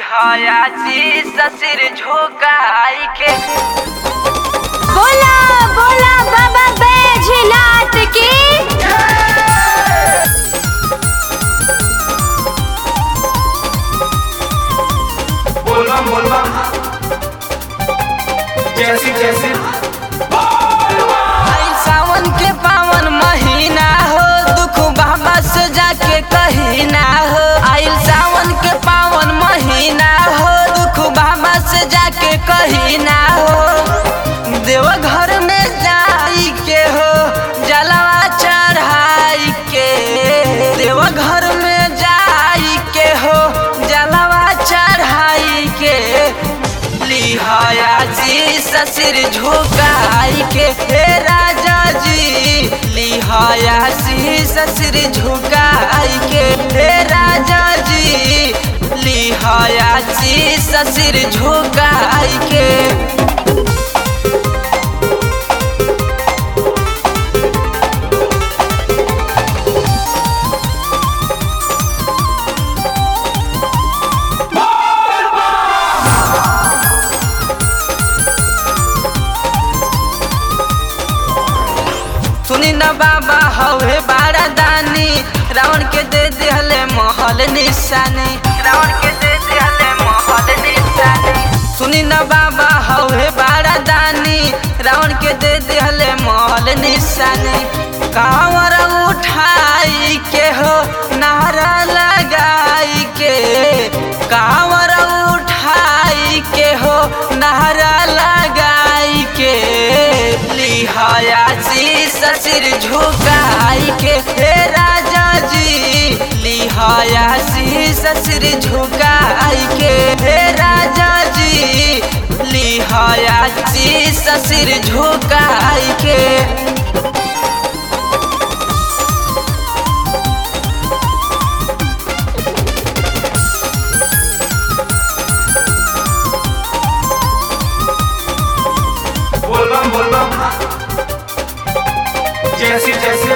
लिहायाची ससिर झोकाई के बोला बोला बाबा बैजनाथ की बोलबम बोलबम जैसी जैसी आई सावन के पावन महीना हो दुख बाबा से जाके कही ना हो आइल सावन के पावन महीना हो दुख बाबा से जाके कही ना हो देव घर में जाई के हो जलवा चढ़ाई के देव घर में जाई के हो जलवा चढ़ाई के लिहाया जी ससिर झुकाई के हे राजा जी लिहाया जी ससिर झुकाई के हे राजा जी लिहाया जी ससिर झुकाई के सुनी न बाबा हवे बारा दानी रावण के दे दिहले महल निशानी रावण के दे दिहले महल निशानी सुनी न बाबा हवे बारा दानी रावण के दे दिहले महल निशानी कांवर उठाई के हो नारा लगाई के कांवर उठाई के हो नारा लगाई के लिहाया जी ससिर झुकाई के हे राजा जी लिहाया जी ससिर झुकाई के हे राजा जी लिहाया जी ससिर झुकाई के बोलबम बोलबम जैसी जैसी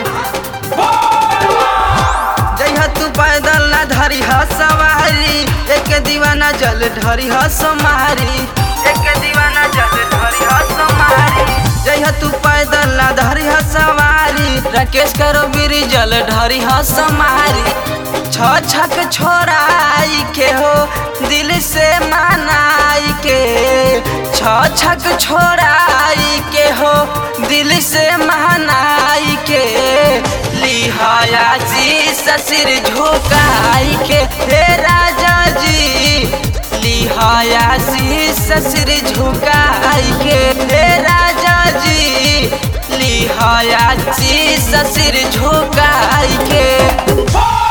जइहा तू पैदल ना धरी ह सवारी एक दीवाना जल ढरी ह समारी एक दीवाना जल ढरी ह समारी जइहा तू पैदल ना धरी ह सवारी राकेश करो बीरी जल ढरी ह समारी छ छक छोड़ाई के हो दिल से मनाई के छ छक छोड़ाई के हो दिल से मनाई के लिहाया जी ससिर झुकाई के हे राजा जी लिहाया जी ससिर झुकाई के हे राजा जी लिहाया जी ससिर झुकाई के